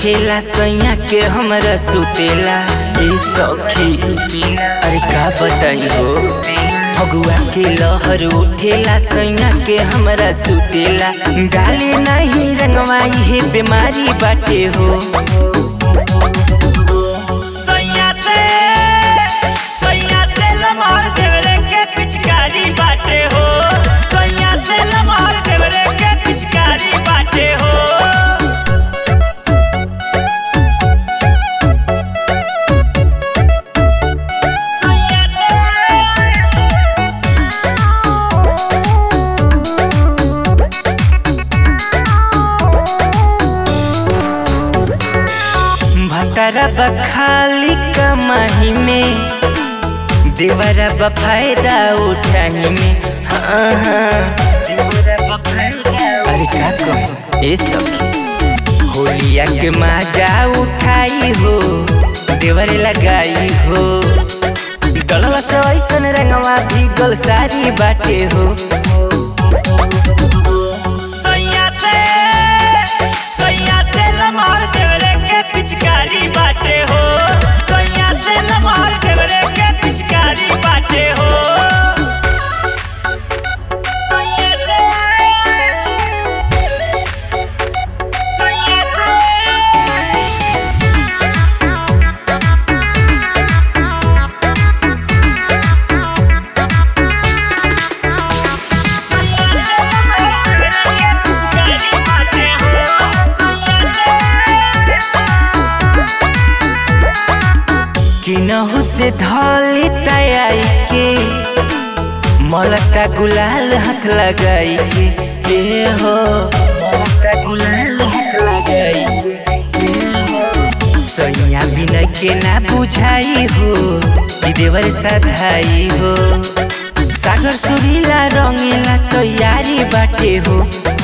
उठेला सैया के हमरा सुतेला ए सखी अरे का बताई हो फगुआ के लहर उठेला सैया के हमरा सुतेला डाले नहीं रंगवाई है बीमारी बाटे हो सैया से सैया से लमार देवरे के पिचकारी बाटे हो सैया से लमार देवरे के पिचकारी बाटे हो सैया भटरा बखाली कमाही में देवरा बफायदा उठाही में हाँ हाँ देवरा बफायदा अरे का कहूँ ए सखी होलिया के मजा उठाई हो देवर लगाई हो डलवा से ऐसन रंगवा भीगल सारी बाटे हो सैया से सैया से लमार देवरे के पिचकारी बाटे हो सैया से लमार देवरे के पिचकारी बाटे हो सैया से सैया से किनहु से धली तयाई के मलता गुलाल हाथ लगाई के ए हो मलता गुलाल हाथ लगाई के ए हो सैया बिना के ना बुझाई हो ई देवर सधाई हो सागर सुरीला रंगीला तैयारी बाटे हो